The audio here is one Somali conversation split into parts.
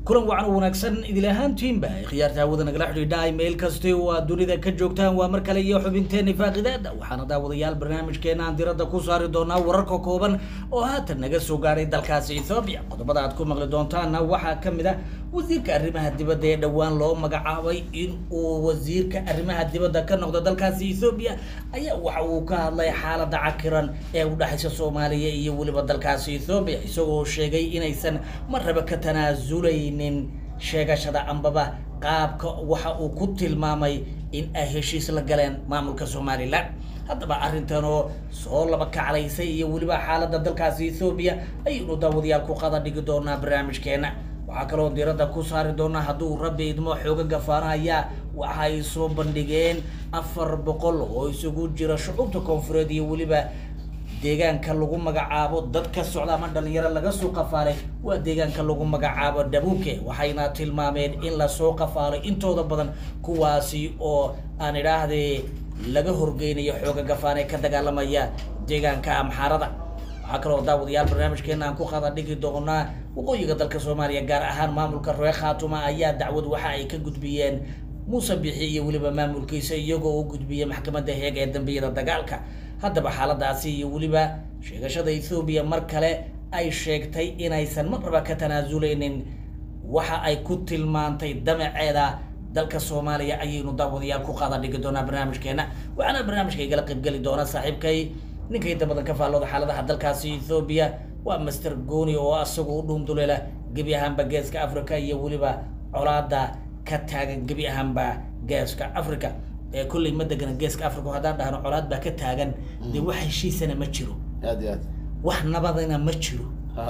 kulan wacan oo wanaagsan idil ahaantiinba khiyaarta hawada nagala xidhiidha meel kasta oo aad dunida ka joogtaan waa mar kale iyo xubinteena faaqidaada waxaana daawadayaal barnaamijkeena aan diradda ku saari doonaa wararka kooban oo haatan naga soo gaadhay dalkaasi ethoobiya qodobada aad ku maqli doontaana waxaa ka mid ah wasiirka arrimaha dibadda ee dhowaan loo magacaabay in uu wasiirka arrimaha dibadda ka noqdo dalkaasi ethoobiya ayaa waxa uu ka hadlay xaaladda cakiran ee u dhexaysa soomaaliya iyo weliba dalkaasi ethoobiya isagoo sheegay inaysan marraba ka tanaasuleynin sheegashada ambaba qaabka waxa uu ku tilmaamay in ay heshiis la galeen maamulka somalilan haddaba arrintan oo soo laba kaclaysay iyo weliba xaaladda dalkaasi ethoobiya ayaynu daawadayaal ku qada dhigi doonaa barnaamijkeena waxaa kaloo diiradda ku saari doonaa hadduu rabbi idmo xooga gafaanaya waxay soo bandhigeen afar boqol oo isugu jira shucuubta koonfureed iyo weliba deegaanka lagu magacaabo dad ka socda ama dhalinyaro laga soo qafaalay waa deegaanka lagu magacaabo dhabuuke waxayna tilmaameen in lasoo qafaalay intooda badan kuwaasi oo aan idhaahdee laga horgeynayo xooga gafaan ee ka dagaalamaya deegaanka amxaarada waxaa kaloo daawadayaal barnaamijkeena aan ku qada dhigi doonaa waqooyiga dalka soomaaliya gaar ahaan maamulka reer khaatuma ayaa dacwad waxa ay ka gudbiyeen muuse bixi iyo weliba maamulkiisa iyagoo u gudbiyay maxkamadda heeg ee dambiyada dagaalka haddaba xaaladaasi iyo weliba sheegashada ethoobiya mar kale ay sheegtay inaysan marnaba ka tanaasuleynin waxa ay ku tilmaantay damaceeda dalka soomaaliya ayaynu daawadayaal ku qaada dhigi doonaa barnaamijkeena waxaana barnaamijka igala qaybgeli doona saaxiibkay ninka inta badan ka faallooda xaaladaha dalkaasi ethoobiya waa master goni oo asagu u dhuunduleela gebi ahaanba geeska africa iyo weliba colaada ka taagan gebi ahaanba geeska africa ee kolley ma degana geeska africa haddaan dhahno colaad baa ka taagan dee wax heshiisana ma jiro aad iyo aad wax nabadana ma jiro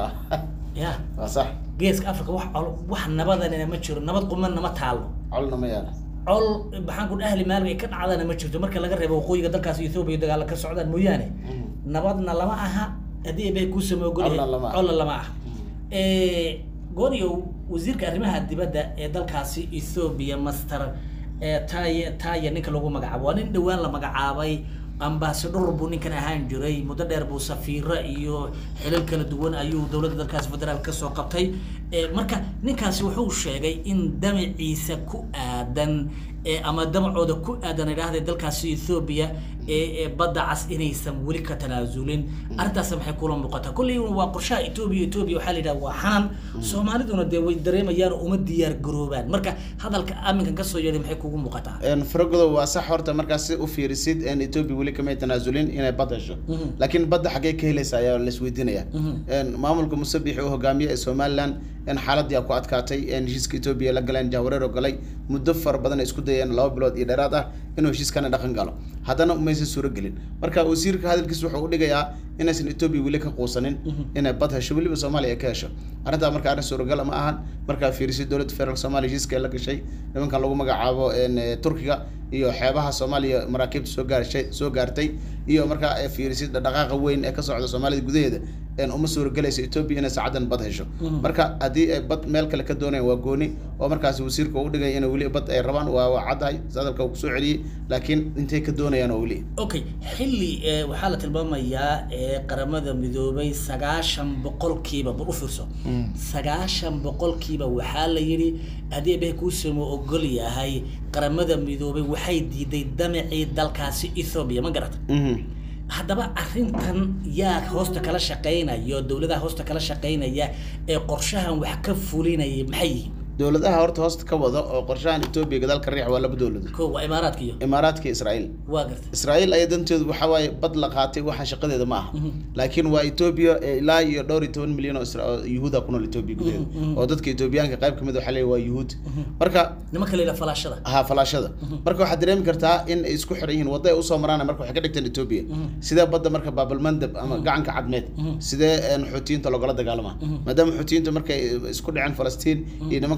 ya waa sax geeska africa wax col wax nabadanina ma jiro nabad qumanna ma taalo colna ma yaala col maxaan ku ahli maalga ay ka dhacdana ma jirto marka laga reebo waqooyiga dalkaas ethoobiya dagaalla ka socdaan mooyaane nabadna lama aha haddii bay kuu samey ogolyahay Colna lama aha. colna lama aha gooniyo wasiirka arrimaha dibadda ee dalkaasi ethoobiya master ee taye taye ninka lagu magacaabo waa nin dhowaan la magacaabay ambasador buu ninkan ahaan jiray muddo dheer buu safiiro iyo xilal kala duwan ayuu dowladda dalkaasi federaal kasoo qabtay Eh, marka ninkaasi wuxuu sheegay in damaciisa ku aadan eh, ama damacooda ku aadan idhaahda dalkaasi ethoobiya ee ee badda cas inaysan weli ka tanaasulin arrintaas maxay kula muuqataa kolley waa qorshaha etoobiya etoobiya waxaa la yidhaha waa xanan soomaaliduna dee way dareemayaan oo uma diyaar garoobaan marka hadalka aminkan kasoo yeedhay maxay kugu muuqataa faragodo waa sax horta markaas si u fiirisid in etoobiya weli kamay tanaasulin inay bad hesho Mhm. laakiin badda xaggee ka helaysa ayaa laisweydiinaya Mhm. maamulka musabixi uu hogaamiye ee somaliland in xaaladii ku adkaatay in heshiiska etoobiya la galeen jahwareer oo galay muddo fara badan ay isku dayeen laba bilood iyo dheeraad ah inuu heshiiskana dhaqan galo haddana umaysan suuro gelin marka wasiirka hadalkiisa wuxuu u dhigayaa inaysan etoobiya weli ka quusanin inay bad hesho weliba soomaaliya ay ka hesho arrintaa marka arrin suuragal ma ahan markaa fiirisid dowladda federaalk soomaaliya heshiiska ay la gashay nimankan lagu magacaabo een, eh, turkiga iyo xeebaha soomaaliya maraakiibta soo gaarshay soo gaartay iyo markaa ay fiirisid dhaqaaqa weyn ee ka socda soomaalida gudaheeda een uma suuragelaysa etoobiya inay saacadan bad hesho Mhm. marka haddii ay bad meel kale ka doonayaan waa gooni oo markaasi wasiirka uu dhigay inay weli bad ay rabaan waa waa caddahay sadalka uu kusoo celiyey laakiin intay ka doonayaan oo weli okay xilli eh, waxaa la tilmaamayaa eh, qaramada midoobay sagaashan boqolkiiba bal u fiirso sagaashan boqolkiiba waxaa la yidhi haddii ebehe kuusamo ogol yahay qaramada midoobay waxay diiday damacii dalkaasi ethoobiya ma garata Mhm. haddaba arrintan yaa hoosta kala shaqaynaya oo dowladaha hoosta kala shaqaynaya ee qorshahan wax ka fulinaya maxay yihiin dowladaha horta hoosta ka wada oo qorshahan etoobiya gadaal ka riix waa laba dowladood ko waa imaaraadka iyo imaaraadka iyo israa'iil waa garta israa'iil aya danteedu waxaa waaye bad la qaatay waxa shaqadeeda ma aha Mhm. laakiin waa etoobiya ee ilaa iyo dhowr iyo toban milyan oo isra- oo yuhuuda ku nool etoobiya gudaheeda Mhm, mhm. oo dadka etoobiyaanka qayb kamid waxaa leeyahay waa yuhuud marka nimanka la yidhaha falaashada ha falaashada marka waxaad dareemi kartaa in ay isku xiran yihiin wadda ay usoo maraan marka waxay ka dhigteen etoobiya Mhm. sidee badda marka baabalmandab ama gacanka cadmeed Mhm. sidee een, xuutiyiinta loogala dagaalama Mhm. maadaama xuutiyiinta markay isku dhaceen falastiin iyo nimankan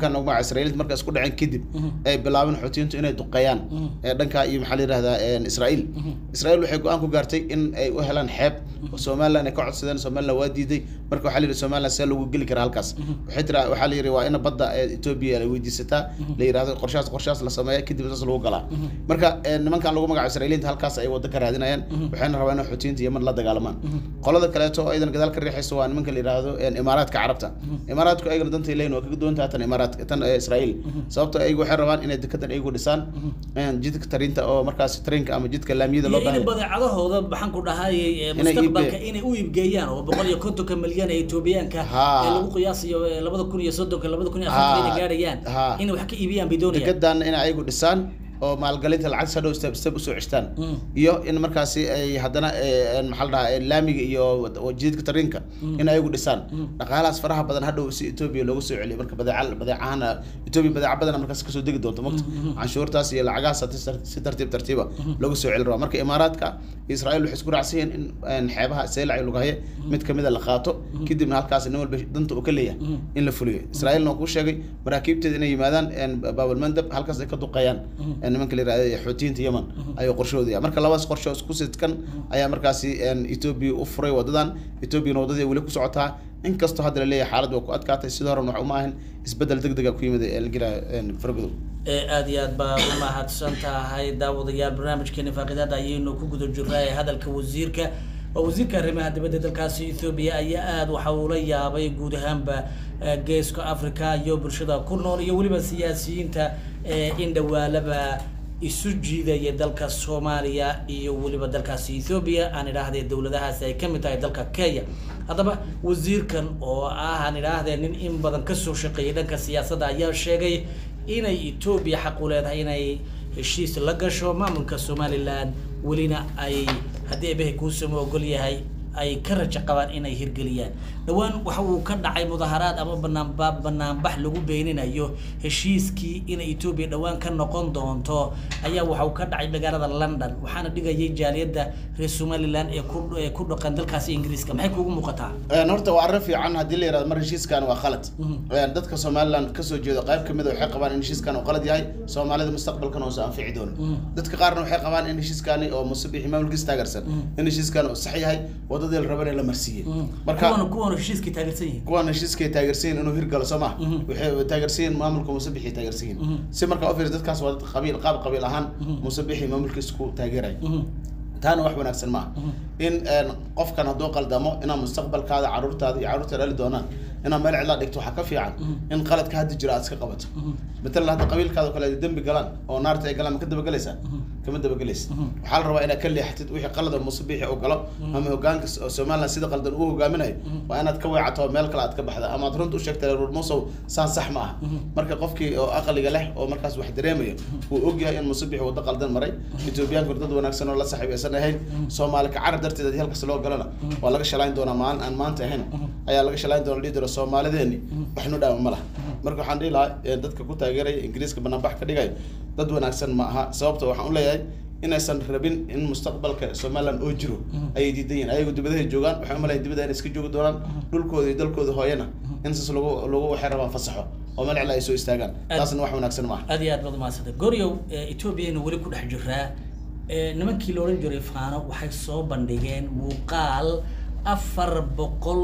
nimankan ugu magaca israa'iiliinta marka isku dhaceen kadib ay bilaabeen xoutiyiintu inay duqeeyaan ee dhanka iyo maxaa la yidhahdaa israa'iil israa'iil waxay go-aan ku gaartay in ay u helaan xeeb oo somaliland ay ka codsadeen somaliland waa diiday marka waxaa la yidhi somaliland see lagu geli karaa halkaas waxay tira waxaa la yidhi waa in badda ee etoobiya ay weydiisataa la yidhahdo qorshahaas qorshahaas la sameeya kadib saas lagu galaa marka nimankan lagu magaco israa'iiliinta halkaas ay waddo ka raadinayaan waxayna rabaa inay xoutiyiinta yeman la dagaalamaan qolada kaleeto oo aydan gadaal ka riixayso waa nimanka la yidhaahdo imaaraadka carabta imaaraadku ayagana dantay leeyihin waa kaga duwan tahay tan imaaraadka tan israa'iil sababto ayagu waxay rabaan inay dekadan ayagu dhisaan jidka tarinta oo markaas tarinka ama jidka laamiyada loo in badeecadahooda maxaan ku dhahayay mustaqbalka inay u iibgeeyaan oo boqol iyo kontonka milyan ee etoobiyaanka ee lagu qiyaasayo labada kun iyo soddonka labada kun iyo afartanka inay gaadhayaan inay wax ka iibiyaan bay doonayaan dekedan inay ayagu dhisaan oo maalgelinta lacag sadhow step step usoo ceshtaan iyo in markaasi ay haddana maxaa la dhahaa laamiga iyo jididka tarinka in ayagu dhisaan dhaqaalahaas faraha badan hadhow si etoobiya loogu soo celiyo marka badeeca badeecahana etoobiya badeeca badan markaas kasoo degi doonto mogta canshuurtaas iyo lacagahaas si tartiib tartiiba loogu soo celi rabaa marka imaaraadka israa'iil waxay isku raacsan yihiin in xeebaha seelac lugahaye mid kamida la qaato kadibna halkaas nin walba danta uu ka leeyahay in la fuliyo israa'iilna waa kuu sheegay maraakiibteeda inay yimaadaan baabalmandab halkaas ay ka duqeeyaan nimanka la yirahdo xoutiyiinta yemen ayuu qorshahooda yahay marka labadaas qorshe isku sidkan ayaa markaasi etoobiya u furay wadadan etoobiyana waddadii weli ku socotaa inkastoo hadda la leeyahay xaalad waa ku adkaatay sidoo horena wax uma ahin isbedel deg dega ku yimid elgira fargodow aada iyo aad baa u mahadsan tahay daawadayaal barnaamijkeena faaqidaada ayaynu ku guda jirnaa hadalka wasiirka waa wasiirka arrimaha dibadda dalkaasi ethoobiya ayaa aada waxa uu la yaabay guud ahaanba geeska africa iyo bulshada ku nool iyo weliba siyaasiyiinta in dhawaalaba isu jiidaya dalka soomaaliya iyo weliba dalkaasi ethoobiya aan idhaahdee dowladahaasi ay kamid tahay dalka kenya haddaba wasiirkan oo ah aan idhaahdee nin in badan kasoo shaqeeyay dhanka siyaasadda ayaa sheegay inay etoobiya xaq u leedahay inay heshiis la gasho maamulka somalilan welina ay haddii ebehe kuusama ogol yahay ay ka rajo qabaan inay hirgeliyaan dhowaan waxa uu ka dhacay mudaharaad ama banaanba banaanbax lagu beeninayo heshiiskii inay etoobiya dhowaan ka noqon doonto ayaa waxa uu ka dhacay magaalada london waxaana dhigayay jaaliyadda reer somaliland ee ku ee ku dhaqan dalkaasi ingiriiska maxay kuugu muuqataa horta waa arrin fiican haddii la yirahdo mar heshiiskan waa khalad dadka somaliland kasoo jeedo qayb kamid a waxay qabaan in heshiiskan uu qalad yahay soomaalida mustaqbalkan uusan anfici doonin dadka qaarna waxay qabaan in heshiiskani oo musabixi maamulkiis taageersan in heshiiskan uu sax yahay wadadii la rabana la marsiiyey marka kuwan heshiiskay taageersan yihiin kuwan heshiiskay taageersan yihiin inuu hirgalo soo ma waxay taageersan yihiin maamulka musabixi taageersan yihiin si marka u fiir dadkaas waa dad qabiil qaab qabiil ahaan musabixi maamulkiis ku taageeray taana wax wanaagsan maaha in qofkan hadduu qaldamo inaa mustaqbalkaada caruurtaada iyo caruurta dhali doonaan inaad meel cidlaa dhigto waxaa ka fiican in qaladka hadda jira aad iska qabato matalan hadda qabiilkaada kale dembi galaan oo naarta ay galaan ma ka dabagelaysaa kama dabagelaysa waxaa la rabaa inaad ka leexatid wixii qalada musabixi uu galo ama hogaanka somaliland sida qaldan uu hogaaminayo waa inaad ka weecato oo meel kale aad ka baxda ama aad runta u sheegta reer musow saan sax ma aha marka qofkii oo aqliga leh oo markaas wax dareemayo uu ogyahay in musabixi waddo qaldan maray etoobiyaanku dad wanaagsan oo la saxiib aysan ahayn soomaali ka carab darteed haddii halkas loo galana waa laga shalayn doonaa maalin aan maanta ahayn ayaa laga shalayn doona dhihi doona soomaalideeni waxnu dhaama ma laha marka waxaan dhihi lahaa dadka ku taageeraya ingiriiska banaanbax ka dhigayo dad wanaagsan ma aha sababta waxaan u leeyahay inaysan rabin in mustaqbalka somaliland oo jiro ayay diidan yihin ayagu dibadahay joogaan waxay umalayan dibada inay iska joogi doonaan dhulkooda iyo dalkooda hooyana in saas lagu lagu waxay rabaan fasaxo oo meel cila ay soo istaagaan taasna wax wanaagsan ma aha aad iyo aad baad umahadsantay goryow etoobiyana weli ku dhex jiraa nimankii la odhan jiray faano waxay soo bandhigeen muuqaal afar boqol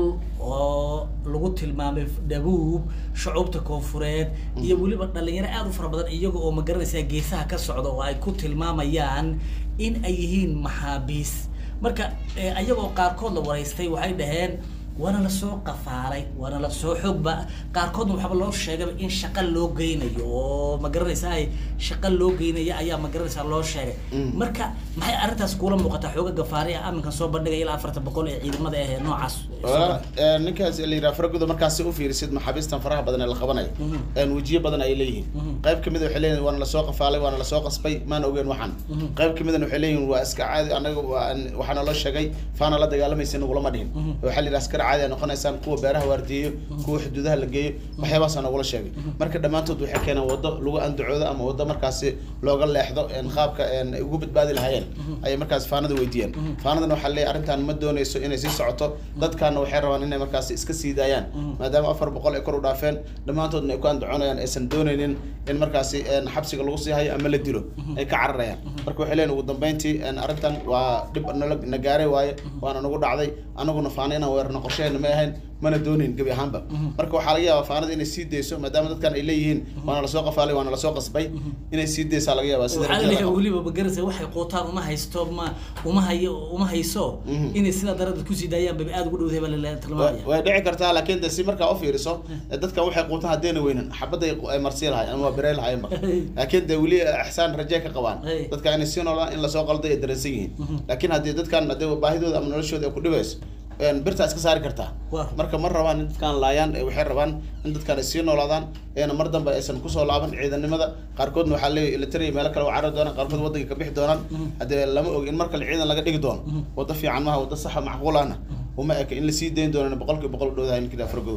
oo lagu tilmaamay dhabuub shucuubta koonfureed iyo weliba dhalinyaro aada u fara badan iyaga oo magaranaysaa geesaha ka socda oo ay ku tilmaamayaan in ay yihiin maxaabiis marka ayagoo qaarkood la waraystay waxay dhaheen waana lasoo qafaalay waana lasoo xoogba qaarkoodna waxaaba loo sheegaba in shaqa loo geynayo oo ma garanaysaa shaqa loo geynaya ayaa ma garanaysaa loo sheegay marka maxay arrintaas kuula muuqataa xooga gafaari ah aminkan soo bandhigaya ilaa afartan boqol ee ciidamada ah ee noocaas ninkaas la yidhaha faraguda markaas si u fiirisid maxaabiistan faraha badan ee la qabanayo wejiyo badan ay leeyihiin qayb kamid waxay leeyihin waana lasoo qafaalay waana lasoo qasbay maan ogeen waxaan qayb kamidna waxay leeyihin waa iska caadi anaga waxaana loo sheegay faana la dagaalamaysa nagulama dhihin waxaa la yidhaha askar caadi ay noqonaysaan kuwa beeraha waardiyeyo kuwa xuduudaha la geeyo waxyaabahaasa nagula sheegay marka dhammaantood waxay keeneen waddo lagu andacoodo ama waddo markaasi looga leexdo een qaabka een ay ugu badbaadi lahaayeen ayay markaas faanada weydiiyeen faanadana waxaa leeyahay arrintan ma dooneyso inay sii socoto dadkaana waxay rabaan inay markaasi iska sii daayaan maadaama afar boqol ay kor u dhaafeen dhammaantoodna ay ku andacoonayaan aysan dooneynin in markaasi een xabsiga lagu sii hayo ama la dilo ay ka cararayaan marka waxay leeyihin ugu dambeyntii een arrintan waa dhib nala na gaaray waaye waana nagu dhacday anaguna faana inaan weerarno qorsheheena ma ahayn mana doonin gebi ahaanba marka waxaa laga yaabaa faanada inay sii dayso maadaama dadkan ay leeyihiin waana lasoo qafaalay waana lasoo qasbay inay sii daysaa laga yaabaa sida waxaa rajada laleeyahay qabo. weliba magarasa waxay quutaan uma haysto ma uma hayo uma hayso inay sidaa darada kusii daayaan bay aada ugu dhowdahay baa la Wa- tilmaamaya way dhici kartaa laakiin de si markaa u fiiriso eh, dadkan waxay quutaan haddayna weynan xabadday ay marsii lahayn ama waa birey lahaynba laakiin de weli ixsaan raje ka qabaan Hey. dadka inay sii noolaan in lasoo qalday ay dareensan yihiin laakiin haddii dadkan haddii baahidooda ama noloshooda ay ku dhibayso een, birtaa iska saari kartaa Waa. marka ma rabaan in dadkan laayaan eh, waxay rabaan in dadkan ay sii noolaadaan eena mar dambe aysan kusoo laaban ciidanimada qaarkoodna waxaa leeyahay ilitariya meelo kale u carari doonaan qaarkood waddanka ka bixi doonaan haddee lama og in mar kale ciidan laga dhigi doono waddo fiican maaha waddo saxa macquulana uma eka in lasii dayn doonan boqolkiiba boqol u dhowdahay ninkii afragodob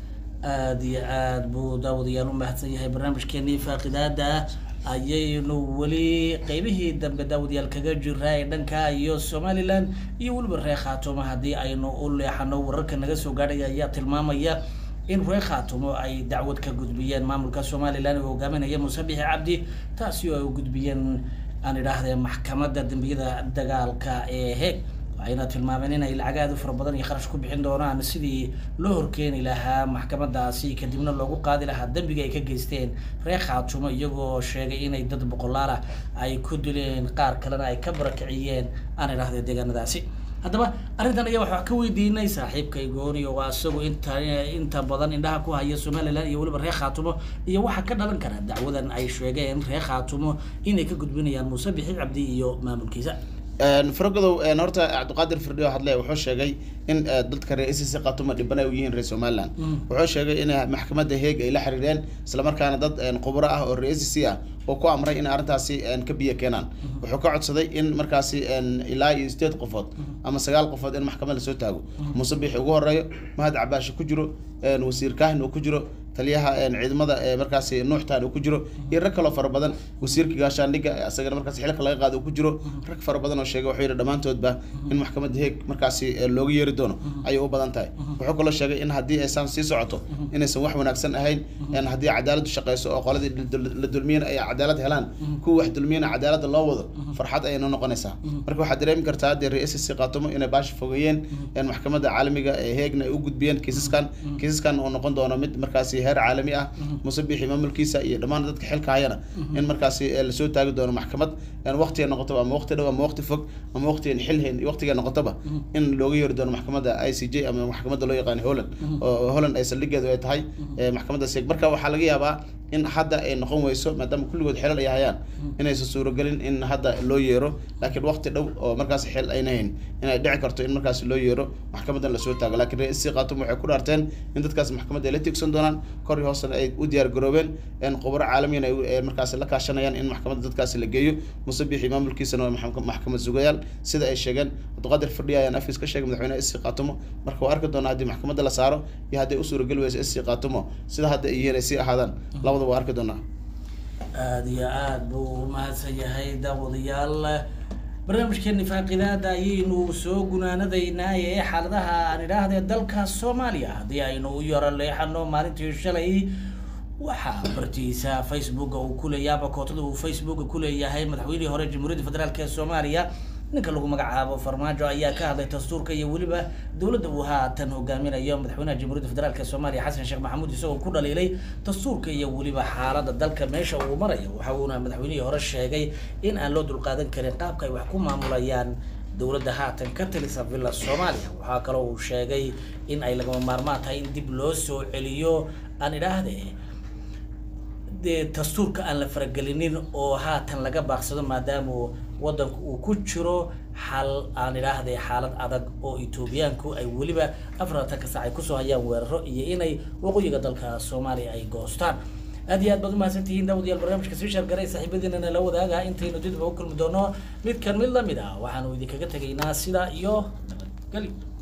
aada iyo aada buu daawadayaal u mahadsan yahay barnaamijkeenii faaqidaada ayaynu weli qeybihii dambe daawadayaal kaga jiraa ee dhanka iyo somalilan iyo weliba reer khaatumo haddii aynu u leexano wararka naga soo gaadhaya ayaa tilmaamaya in reer khaatumo ay dacwad ka gudbiyeen maamulka somalilan oo hogaaminaya muuse bixi cabdi taasi oo ay u gudbiyeen aan idhaahdee maxkamadda dembiyada dagaalka ee heeg waxayna tilmaameen inay lacag aada u fara badan iyo kharash ku bixin doonaan sidii loo horkeeni lahaa maxkamadaasi kadibna loogu qaadi lahaa dembiga ay ka geysteen reer khaatumo iyagoo sheegay inay dad boqolaal ah ay ku dileen qaar kalena ay ka barakiciyeen aan idhahdee deegaanadaasi haddaba arrintan ayaa waxaa ka weydiinay saaxiibkay gooni oo isagu inta inta badan indhaha ku haya somalilan iyo weliba reer khaatumo iyo waxaa ka dhalan kara dacwadan ay sheegeen reer khaatumo inay ka gudbinayaan muuse bixi cabdi iyo maamulkiisa faragodow horta cabdiqaadir firdhiyo hadle wuxuu sheegay in eh, dadka reer icc qatuma dhiban ay u yihiin reer somaliland wuxuu sheegay in maxkamadda heeg ay la xiriireen islamarkaana dad eh, khubro ah oo reer icc ah oo ku amray in arrintaasi eh, ka biyo keenaan wuxuu ka codsaday in markaasi eh, ilaa iyo sideed qofood ama sagaal qofood in maxkamad lasoo taago muuse bixi ugu horeeyo mahad cabaashi ku jiro eh, wasiir kaahin uu ku jiro taliyaha een, ciidamada ee markaasi nuuxtaan uu ku jiro iyo rag kaloo fara badan wasiirka gaashaandhigga ee asagana markaasi xilka laga qaado uu ku jiro rag fara badan oo sheegay wuxuu yidhi dhammaantoodba in maxkamadda heeg markaasi ee, looga yeeri doono ayay u badan tahay wuxuu kaloo sheegay in haddii aysan sii socoto inaysan wax wanaagsan ahayn een, haddii cadaaladdu shaqeyso oo qoladii la dul- la dulmiyana ay cadaalad helaan kuwa wax dulmiyana cadaaladda loo wado farxad ayay noo noqonaysaa marka waxaad dareemi kartaa haddii reer icc qaatumo inay baashi fogeeyeen een, maxkamadda caalamiga ee heegna ay u gudbiyeen kiisaskan kiisaskan oo noqon doono mid markaasi heer caalami ah muuse bixi maamulkiisa iyo dhammaan dadka xilka hayana in markaasi eh, lasoo taagi doono maxkamad een, waqtiga noqotoba ama waqti dhow ama waqti fog ama waqtigan xilhayn iyo waqtiga noqotoba in looga yeeri doono maxkamadda i c j ama maxkamadda loo yaqaan holland oo holland ay saldhigeedu ay tahay eh, maxkamadda seeg marka waxaa laga yaabaa in hadda ay noqon weyso maadaama kulligood xelal ay hayaan inaysan suuragelin in hadda loo yeero laakiin waqti dhow oo markaas xel ayna hayn inay dhici karto in markaas loo yeero maxkamadan lasoo taago laakiin reer isi qaatum waxay ku dhaarteen in dadkaas maxkamadda ay la tigsan doonaan kor iyo hoosena ay u diyaar garoobeen in khubaro caalamiyan ay u- ay markaas la kaashanayaan in maxkamadda dadkaasi la geeyo muuse bixi maamulkiisana waa maxka- maxkamad sugayaal sida ay sheegeen cabdiqaadir fadhiya ayaan afis ka sheegay madaxweynaha isi qaatumo marka waa arki doonaa haddii maxkamadda la saaro iyo hadday u suurageli weyso isi qaatumo sida hadda ay yihiin ay sii ahaadaan labadaba waa arki doonaa aada iyo aada buu u mahadsan yahay daawadayaal barnaamijkeeni faaqidaada ayaynu soo gunaanadaynaa ee xaaladaha aan idhaahdee dalka soomaaliya haddii aynu u yaro leexano maalintii shalay waxaa bartiisa facebooka uu ku leeyahay ama kootada uu facebooka ku leeyahay madaxweynihii hore jamhuuriyadda federaalk ee soomaaliya ninka lagu magacaabo farmaajo ayaa ka hadlay dastuurka iyo weliba dowladda uu haatan hogaaminayo madaxweynaha jamhuuriyadda federaalk ee soomaaliya xasan sheekh maxamuud isagoo ku dhaliilay dastuurka iyo weliba xaalada dalka meesha uu marayo waxa uuna madaxweynihii hore sheegay in aan loo dulqaadan karin qaabka ay wax ku maamulayaan dowladda haatan ka talisa villa soomaaliya waxaa kaloo uu sheegay in ay lagama maarmaan tahay in dib loo soo celiyo aan idhaahde dee dastuurka aan la faragelinin oo haatan laga baaqsado maadaama wadanku uu ku jiro xal aan idhaahday xaalad adag oo etoobiyaanku ay weliba afartanka saac ay kusoo hayaan weeraro iyo inay waqooyiga dalka soomaaliya ay goostaan aad iyo aad baad umahadsantihiin daawadayaal barnaamijka sii shaargaray saaxiibadiinana la wadaaga intaynu dib ugu kulmi doono midkan mid lamid ah waxaanu idinkaga tegaynaa sidaa iyo nabadgelyo